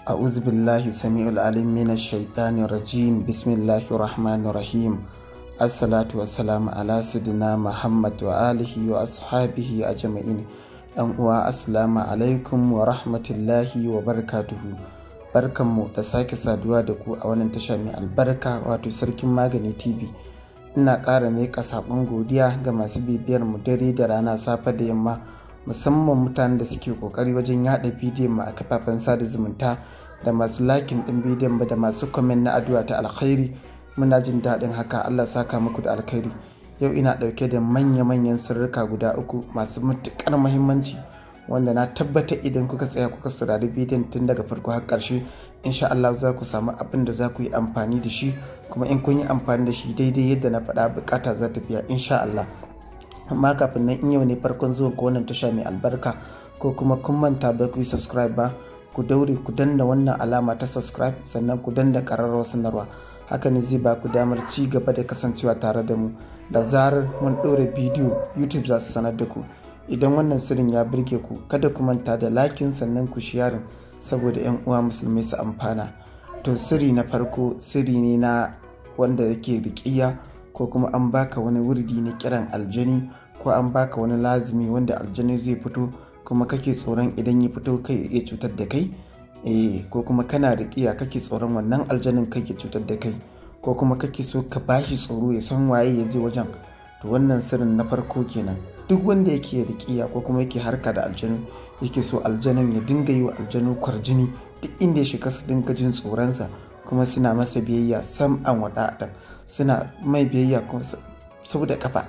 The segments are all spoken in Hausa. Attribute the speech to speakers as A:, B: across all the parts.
A: أعوذ بالله السميع العليم من الشيطان الرجيم بسم الله الرحمن الرحيم الصلاة والسلام على سيدنا محمد وآله وأصحابه أجمعين ‘yan uwa assalamu alaikum wa rahmatullahi wa barakatuhu barkanmu da sake saduwa da ku a wannan tasha mai albarka wato sarkin magani tv ina ƙara miƙa saƙon godiya ga masu bibiyar mu dare da rana safe da yamma musamman mutanen da suke ƙoƙari wajen yaɗa bidiyon mu a kafafen sada zumunta da masu lakin ɗin bidiyon mu da masu kwamen na addu'a ta alkhairi muna jin daɗin haka allah saka muku da alkhairi yau ina ɗauke da manya-manyan sirrika guda uku masu matuƙar mahimmanci wanda na tabbata idan kuka tsaya kuka saurari bidiyon tun daga farko har ƙarshe insha Allah za ku samu abin da za ku yi amfani da shi kuma in kun yi amfani da shi daidai yadda na faɗa bukata za ta biya insha Allah amma kafin nan in yau ne farkon zuwa ko wannan tasha mai albarka ko kuma kun manta ba ku yi subscribe ba ku daure ku danna wannan alama ta subscribe sannan ku danna ƙararrawar sanarwa haka ne zai ba ku damar ci gaba da kasancewa tare da mu da zarar mun ɗora bidiyo youtube za su sanar da ku idan wannan sirrin ya birge ku kada ku manta da lakin sannan ku sharing saboda 'yan uwa musulmai su amfana to sirri na farko sirri ne na wanda yake riƙiya ko kuma an baka wani wurdi na kiran aljani ko an baka wani lazimi wanda aljani zai fito kuma kake tsoron idan ya fito kai ya cutar da kai eh ko kuma kana riƙiya kake tsoron wannan aljanin kai ya cutar da kai ko kuma kake so ka bashi tsoro ya san waye ya je wajen to wannan sirrin na farko kenan duk wanda yake riƙiya ko kuma yake harka da aljanu yake so aljanin ya dinga yi wa aljanu kwarjini duk inda ya shiga su dinga jin tsoronsa kuma suna masa biyayya sam an wadata suna mai biyayya sau da kafa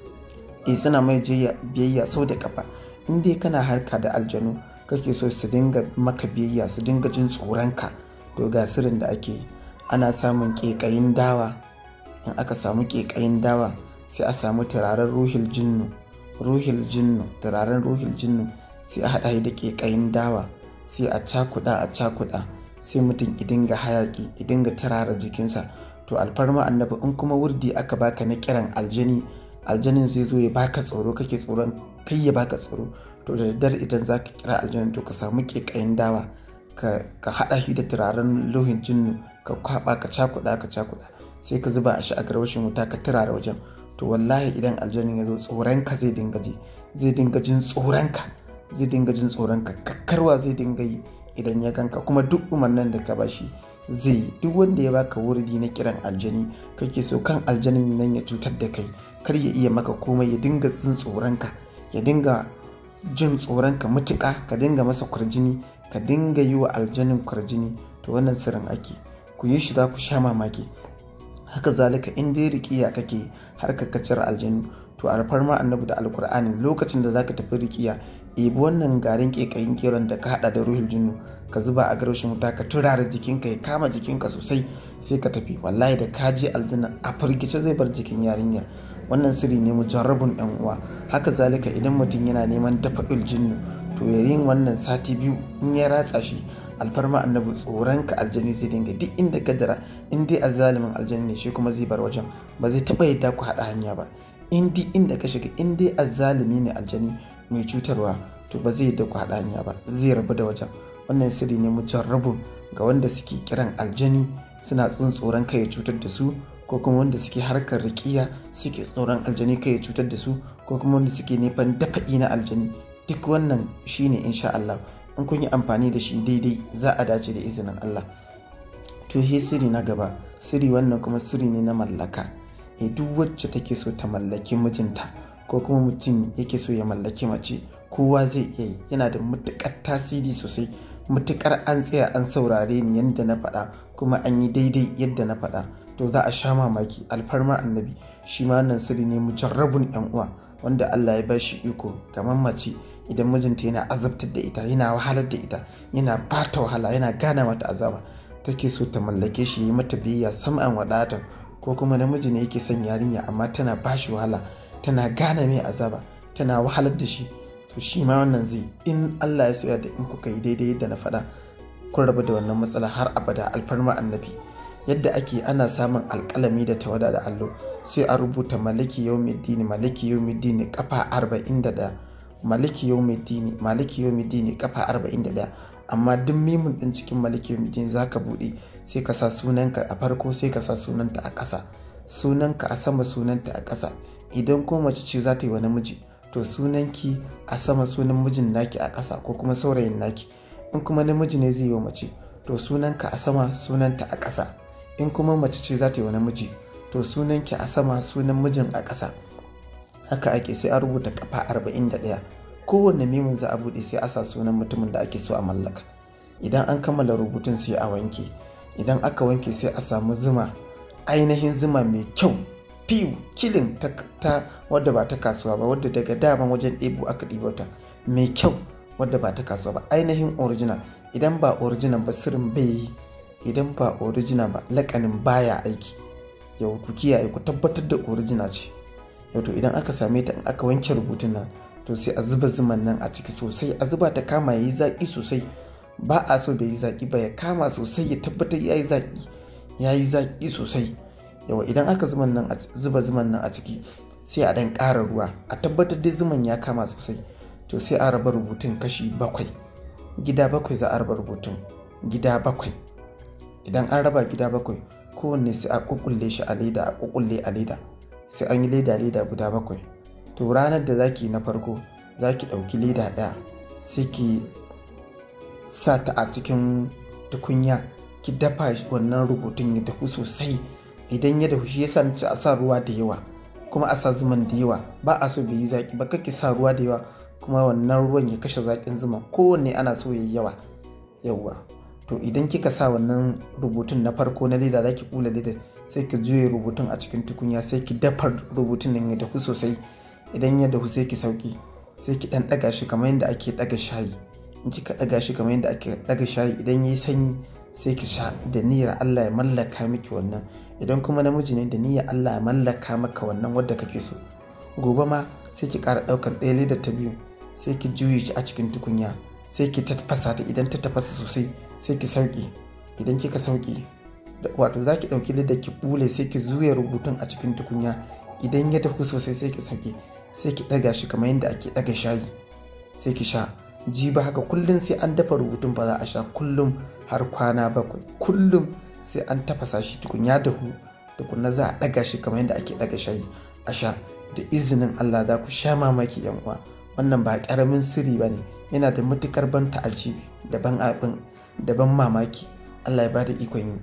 A: eh suna mai biyayya sau da kafa in dai kana harka da aljanu kake so su dinga maka biyayya su dinga jin tsoronka to ga sirrin da ake yi ana samun ƙeƙayin dawa in aka samu ƙeƙayin dawa sai a samu turaren ruhil jinnu ruhil jinnu turaren ruhil jinnu sai a haɗa da ƙeƙayin dawa sai a cakuɗa a cakuɗa sai mutum idinga hayaƙi idinga turara jikinsa to alfarma annabi in kuma wurdi aka baka na kiran aljani aljanin zai zo ya baka tsoro kake tsoron kai ya baka tsoro to da daddare idan za ka kira aljanin to ka samu ƙeƙayin dawa ka haɗa shi da turaren ruhin jinnu ka kwaba ka cakuɗa ka cakuɗa sai ka zuba a shi a garwashin wuta ka turara wajen to wallahi idan aljanin ya zo tsoronka zai dinga ji zai dinga jin tsoronka zai dinga jin tsoronka kakkarwa zai dinga yi idan ya ganka kuma duk umarnin da ka bashi zai yi duk wanda ya baka wurdi na kiran aljani kake so kan aljanin nan ya cutar da kai kar ya iya maka komai ya dinga jin tsoronka ya dinga jin tsoronka mutuƙa ka dinga masa kwarjini ka dinga yi wa aljanin kwarjini to wannan sirrin ake ku yi shi za ku sha mamaki haka zalika in dai riƙiya kake har ka cire aljanu to alfarma annabi da alkur'ani lokacin da zaka tafi riƙiya ebi wannan garin ƙeƙayin keron da ka haɗa da ruhul jinnu ka zuba a garushin wuta ka turara jikinka ya kama jikinka sosai sai ka tafi wallahi da ka je aljanna a firgice zai bar jikin yarinyar wannan sirri ne mujarrabun yan uwa haka zalika idan mutum yana neman dafa jinnu to yayin wannan sati biyu in ya ratsa shi alfarma annabi tsoron ka aljani zai dinga duk inda kadara in dai azalimin aljani ne shi kuma zai bar wajen ba zai taba yadda ku haɗa hanya ba in dai inda ka shiga in dai azalimi ne aljani mai cutarwa to ba zai yadda ku haɗa hanya ba zai rabu da wajen wannan sirri ne mujarrabun ga wanda suke kiran aljani suna tsun tsoron kai ya cutar da su ko kuma wanda suke harkar rikiya suke tsoron aljani kai ya cutar da su ko kuma wanda suke nufin dafa'i na aljani duk wannan shine insha Allah in kun yi amfani da shi daidai za a dace da izinin Allah to he siri na gaba siri wannan kuma siri ne na mallaka e duk wacce take so ta mallaki mijinta ko kuma mutum yake so ya mallaki mace kowa zai iya yi yana da matukar tasiri sosai matukar an tsaya an saurare ni yadda na faɗa kuma an yi daidai yadda na faɗa to za a sha mamaki alfarma annabi shi ma wannan siri ne mujarrabun yan uwa wanda Allah ya bashi iko kamar mace idan mijinta yana azabtar da ita yana wahalar da ita yana bata wahala yana gana mata azaba take so ta mallake shi yi mata biyayya sam'an wadata ko kuma namiji ne yake son yarinya amma tana bashi wahala tana gane mai azaba tana wahalar da shi to shi ma wannan zai in Allah ya soya da in kuka yi daidai yadda na faɗa kun rabu da wannan matsala har abada alfarma annabi yadda ake ana samun alƙalami da tawada da allo sai a rubuta maliki yau dini maliki yau dini kafa arba'in da ɗaya maliki yau dini maliki yau dini kafa arba'in da ɗaya amma duk mimun din cikin maliki yawmiddin za ka buɗe sai ka sa sunanka a farko sai ka sa sunanta a ƙasa sunanka a sama sunanta a ƙasa idan ko mace ce za ta yi wa namiji to sunanki a sama sunan mijin naki a ƙasa ko kuma saurayin naki in kuma namiji ne zai yi wa mace to sunanka a sama sunanta a ƙasa in kuma mace ce za ta yi wa namiji to sunanki a sama sunan mijin a ƙasa haka ake sai a rubuta kafa 41 kowanne mimin za a buɗe sai a sa sunan mutumin da ake so a mallaka idan an kammala rubutun sai a wanke idan aka wanke sai a samu zuma ainihin zuma mai kyau fiw kilin ta, wadda ba ta kasuwa ba wadda daga daman wajen ɗebo aka ɗibo ta mai kyau wadda ba ta kasuwa ba ainihin original idan ba original ba sirrin bai yi idan ba original ba lakanin baya aiki yau ku kiyaye ku tabbatar da original ce yau to idan aka same ta in aka wanke rubutun nan to sai a zuba zuman nan a ciki sosai a zuba ta kama yayi zaki sosai ba a so bai yi zaki ba ya kama sosai ya tabbatar yayi zaki yayi zaki sosai yawa idan aka zuban nan zuba zuman nan a ciki sai a dan ƙara ruwa a tabbatar dai zuman ya kama sosai to sai a raba rubutun kashi bakwai gida bakwai za a raba rubutun gida bakwai idan an raba gida bakwai kowanne sai a kukulle shi a leda a kukulle a leda sai an yi leda leda guda bakwai to ranar da zaki na farko zaki ɗauki leda ɗaya sai ki sa ta a cikin tukunya ki dafa wannan rubutun ya dahu sosai idan ya dahu shi yasa nace a sa ruwa da yawa kuma a sa zuman da yawa ba a so bai yi zaki ba kake sa ruwa da yawa kuma wannan ruwan ya kashe zakin zuma kowanne ana so yayi yawa yawa to idan kika sa wannan rubutun na farko na leda zaki kula leda sai ki juye rubutun a cikin tukunya sai ki dafa rubutun nan ya dahu sosai idan ya dahu sai ki sauki sai ki dan daga shi kamar yadda ake daga shayi in kika daga shi kamar yadda ake daga shayi idan yayi sanyi sai ki sha da niyyar Allah ya mallaka miki wannan idan kuma namiji ne da niyyar Allah ya mallaka maka wannan wadda kake so gobe ma sai ki ƙara ɗaukar ɗaya leda ta biyu sai ki juye shi a cikin tukunya sai ki tafasa ta idan ta tafasa sosai sai ki sauke idan kika sauke wato za ki ɗauki leda ki bule sai ki zuya rubutun a cikin tukunya idan ya dahu sosai sai ki sauke sai ki ɗaga shi kamar yadda ake ɗaga shayi sai ki sha jiba haka kullum sai an dafa rubutun ba za a sha kullum har kwana bakwai kullum sai an tafasa shi tukunya dahu tukunna za a ɗaga shi kamar yadda ake ɗaga shayi a sha da izinin Allah za ku sha mamaki yan uwa wannan ba ƙaramin sirri ba ne yana da matukar ban ta'ajibi da ban abin da ban mamaki Allah ya bada ikon yi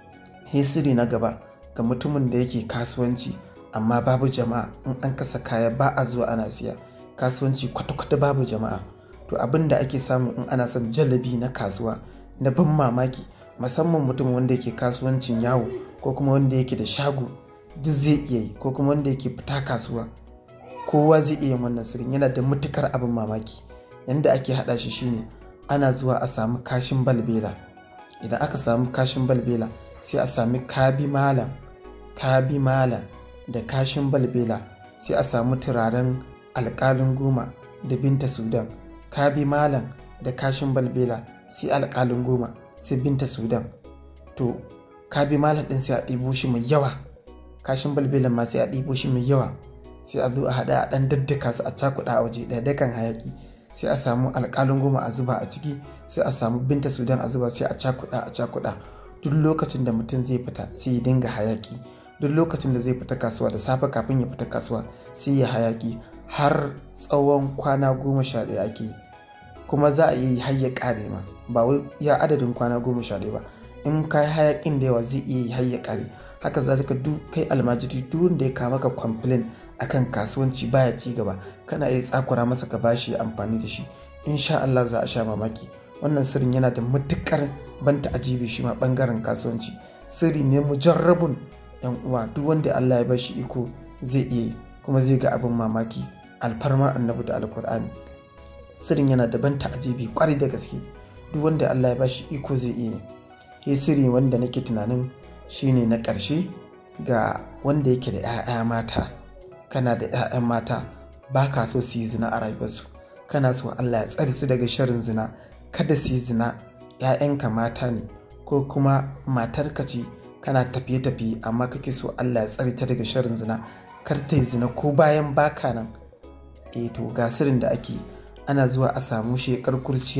A: he sirri na gaba ga mutumin da yake kasuwanci amma babu jama'a in an kasa kaya ba a zuwa ana siya kasuwanci kwata-kwata babu jama'a to abin da ake samu in ana son jalabi na kasuwa na ban mamaki musamman mutum wanda yake kasuwancin yawo ko kuma wanda yake da shago duk zai iya yi ko kuma wanda yake fita kasuwa kowa zai iya wannan sirrin yana da matukar abin mamaki yanda ake hada shi shine ana zuwa a samu kashin balbela idan aka samu kashin balbela sai a sami kabi malam kabi malam da kashin balbela sai a samu turaren alkalin goma da binta sudan kabi malam da kashin balbela sai alkalin goma sai binta sudan to kabi malam din sai a ɗibo shi mai yawa kashin balbelan ma sai a ɗibo shi mai yawa sai a zo a haɗa a ɗan daddaka su a cakuɗa a waje ɗaya dakan hayaki sai a samu alƙalin goma a zuba a ciki sai a samu binta sudan a zuba sai a cakuɗa a cakuɗa duk lokacin da mutum zai fita sai ya dinga hayaki duk lokacin da zai fita kasuwa da safe kafin ya fita kasuwa sai ya hayaki har tsawon kwana goma sha ɗaya ake yi kuma za a yi har ya ƙare ma ba wai ya adadin kwana goma sha ɗaya ba in ka yi hayakin da yawa zai iya yi har ya ƙare haka zalika duk kai almajiri duk wanda ya kama ka complain akan kasuwanci baya ci gaba kana iya tsakura masa ka bashi ya amfani da shi insha Allah za a sha mamaki wannan sirrin yana da matukar banta ajibi shi ma bangaren kasuwanci sirri ne mujarrabun yan uwa duk wanda Allah ya bashi iko zai iya kuma zai ga abin mamaki alfarmar annabi da alkur'ani sirrin yana da banta ajibi kwarai da gaske duk wanda Allah ya bashi iko zai iya he sirri wanda nake tunanin shine na ƙarshe ga wanda yake da 'ya'ya mata kana da 'ya'yan mata ba ka so su yi zina a rayuwarsu kana so Allah ya tsare su daga sharin zina kada su yi zina 'ya'yanka mata ne ko kuma matarka ce kana tafiye-tafiye amma kake so Allah ya tsare ta daga sharin zina kar ta yi zina ko bayan baka nan eh to ga sirrin da ake ana zuwa a samu shekar kurciya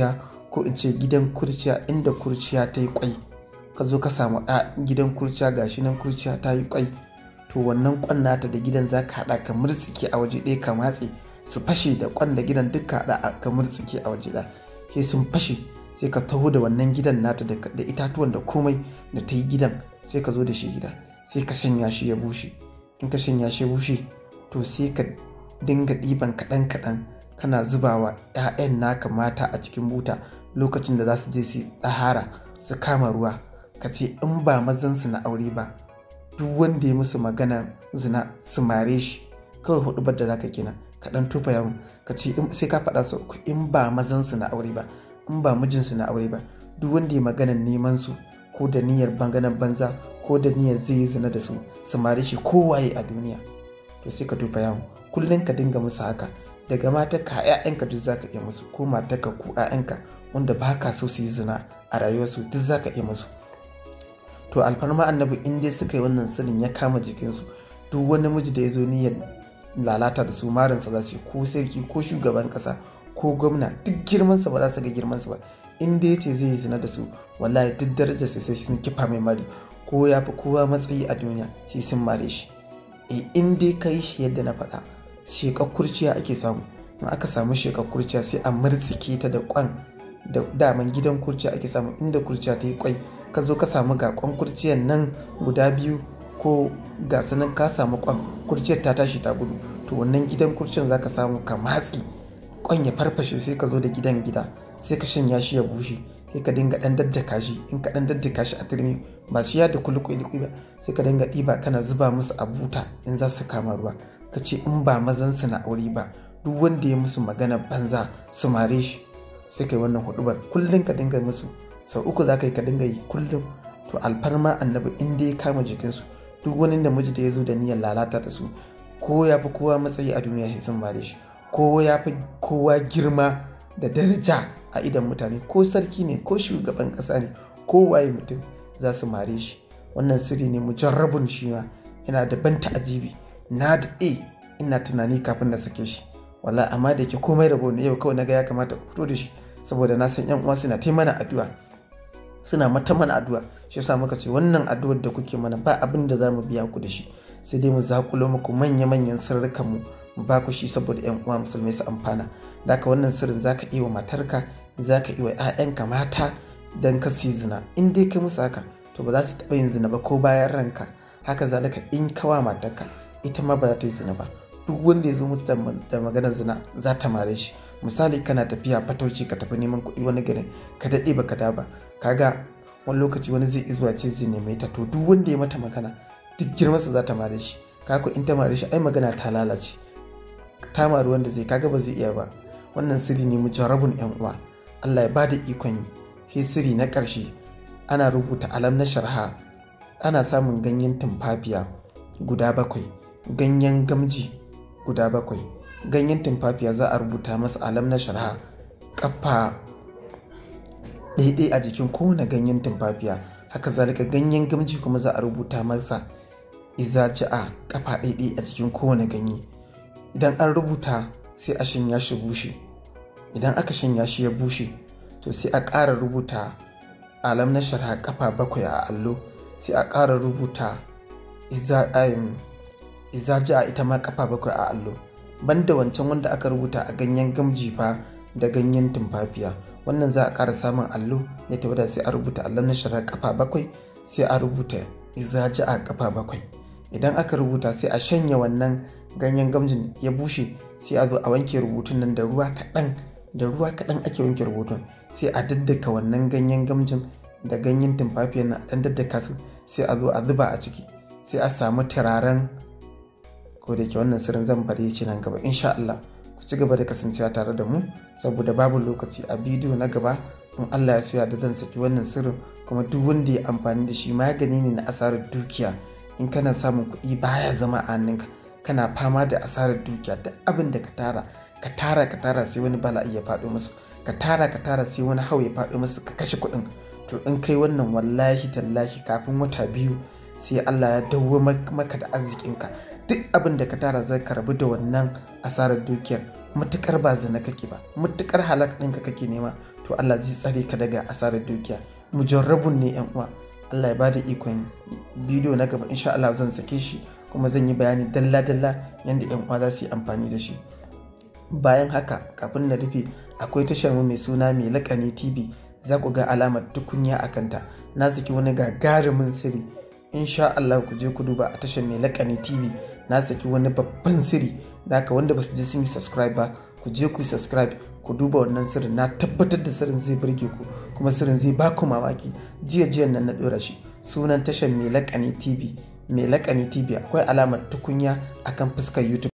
A: ko in ce gidan kurciya inda kurciya ta yi kwai ka zo ka samu a gidan kurciya gashi nan kurciya ta yi kwai to wannan kwan nata da gidan za ka haɗa ka murtsike a waje ɗaya ka matse su fashe da kwan da gidan duk ka haɗa ka murtsike a waje ɗaya sai sun fashe sai ka taho da wannan gidan nata da itatuwan da komai da ta yi gidan sai ka zo da shi gida sai ka shanya shi ya bushe in ka shanya shi ya bushe to sai ka dinga ɗiban kaɗan kaɗan kana zubawa 'ya'yan naka mata a cikin buta lokacin da za su je su ɗahara su kama ruwa ka ce in ba mazansu na aure ba duk wanda ya musu magana zina su mare shi kawai hudu da za ka kina ka ɗan tufa yawon ka ce sai ka faɗa sau uku in ba mazansu na aure ba in ba mijinsu na aure ba duk wanda ya magana neman su ko da niyyar banganan banza ko da niyyar zai yi zina da su su mare shi kowaye a duniya to sai ka tufa yawon kullum ka dinga musu haka daga mata ka ƴaƴanka duk zaka iya musu ko matarka ko ƴaƴanka wanda ba ka so su yi zina a rayuwarsu duk zaka iya musu to alfarma annabi in dai suka yi wannan sirrin ya kama jikinsu duk wani miji da ya zo niyyar lalata da su marinsa za su yi ko sarki ko shugaban ƙasa ko gwamna duk girmansa ba za su ga girmansa ba in dai ce zai yi zina da su wallahi duk darajar sai sun kifa mai mari ko ya fi kowa matsayi a duniya sai sun mare shi e in dai ka yi shi yadda na faɗa shekar kurciya ake samu in aka samu shekar kurciya sai a murtsike ta da kwan da daman gidan kurciya ake samu inda kurciya ta yi kwai ka zo ka samu ga kwan kurciyan nan guda biyu ko ga sanan ka samu kwan kurciyar ta tashi ta gudu to wannan gidan kurciyar za ka samu ka matsi kwan ya farfashe sai ka zo da gidan gida sai ka shanya shi ya bushe sai ka dinga dan daddaka shi in ka dan daddaka shi a turmi ba shi ya da kulikuli ba sai ka dinga ɗiba kana zuba musu a buta in za su kama ruwa ka ce in ba mazan su na aure ba duk wanda ya musu magana banza su mare shi sai kai wannan hudubar kullum ka dinga musu sau uku za ka yi ka dinga yi kullum to alfarma annabi in dai ya kama jikinsu duk wani namiji da ya zo da niyyar lalata da su ko ya fi kowa matsayi a duniya sai sun mare shi ko ya fi kowa girma da daraja a idan mutane ko sarki ne ko shugaban ƙasa ne ko waye mutum za su mare shi wannan sirri ne mujarrabun shi ma yana da ban ta'ajibi na da a ina tunani kafin na sake shi wala amma da ke komai rabo ne yau kawai na ga ya kamata ku fito da shi saboda na san yan uwa suna ta mana addu'a suna mata mana addu'a shi yasa muka ce wannan addu'ar da kuke mana ba abin da za mu biya ku da shi sai dai mu zakulo muku manya-manyan sirrikan mu mu ba ku shi saboda yan uwa musulmai su amfana da haka wannan sirrin zaka iya wa matarka zaka iya wa 'ya'yanka mata dan ka su zina in dai kai musu haka to ba za su taɓa yin zina ba ko bayan ranka haka zalika in kawa matarka ita ma ba za ta yi zina ba duk wanda ya zo musu da maganar zina za ta mare shi misali kana tafiya fatauci ka tafi neman kuɗi wani garin ka daɗe ba ka da ba kaga wani lokaci wani zai zuwa ce zai neme ta to duk wanda ya mata magana duk girmansa za ta mare shi kaga in ta mare shi ai magana ta lalace ta mari wanda zai kaga ba zai iya ba wannan sirri ne mu jarabun yan uwa Allah ya bada ikon yi sai sirri na ƙarshe ana rubuta alam na sharha ana samun ganyen tumfafiya guda bakwai ganyen gamji guda bakwai ganyen tumfafiya za a rubuta masa alam na sharha kafa ɗaiɗai a jikin kowane ganyen tumfafiya haka zalika ganyen gamji kuma za a rubuta masa iza a kafa ɗaiɗai a jikin kowane ganye idan an rubuta sai a shanya shi bushe idan aka shanya shi ya bushe to sai a ƙara rubuta alam na sharha kafa bakwai a allo sai a ƙara rubuta iza a ita ma kafa bakwai a allo banda wancan wanda aka rubuta a ganyen gamji fa da ganyen tumfafiya wannan za a ƙara samun allo ya tabbata sai a rubuta allon na sharar kafa bakwai sai a rubuta izaji a kafa bakwai idan aka rubuta sai a shanya wannan ganyen gamjin ya bushe sai a zo a wanke rubutun nan da ruwa kaɗan da ruwa kaɗan ake wanke rubutun sai a daddaka wannan ganyen gamjin da ganyen tumfafiyan nan a ɗan daddaka su sai a zo a zuba a ciki sai a samu turaren ko da ke wannan sirrin zan bari ci nan gaba insha Allah ku ci gaba da kasancewa tare da mu saboda babu lokaci a bidiyo na gaba in Allah ya soya da zan saki wannan sirrin kuma duk wanda ya amfani da shi magani ne na asarar dukiya in kana samun kuɗi baya zama a hannunka kana fama da asarar dukiya duk abin da ka tara ka tara ka tara sai wani bala'i ya faɗo musu ka tara ka tara sai wani hau ya faɗo musu ka kashe kuɗin to in kai wannan wallahi tallahi kafin wata biyu sai Allah ya dawo maka da arzikinka duk abin da ka tara zai ka rabu da wannan asarar dukiyar matukar ba zina kake ba matukar halak ɗinka kake nema to Allah zai tsare ka daga asarar dukiya mujarrabun ne yan uwa Allah ya bada ikon bidiyo na gaba insha Allah zan sake shi kuma zan yi bayani dalla-dalla yadda yan uwa za su yi amfani da shi bayan haka kafin na rufe akwai tashar mu mai suna mai lakani tv za ku ga alamar tukunya a kanta na saki wani gagarumin sirri insha Allah ku je ku duba a tashar mai lakani tv na saki wani babban sirri da haka wanda ba su je sun yi subscribe ba ku je ku yi subscribe ku duba wannan sirrin na tabbatar da sirrin zai burge ku kuma sirrin zai ba ku mamaki jiya jiyan nan na dora shi sunan tashar mai lakani tv mai lakani tv akwai alamar tukunya akan fuskar youtube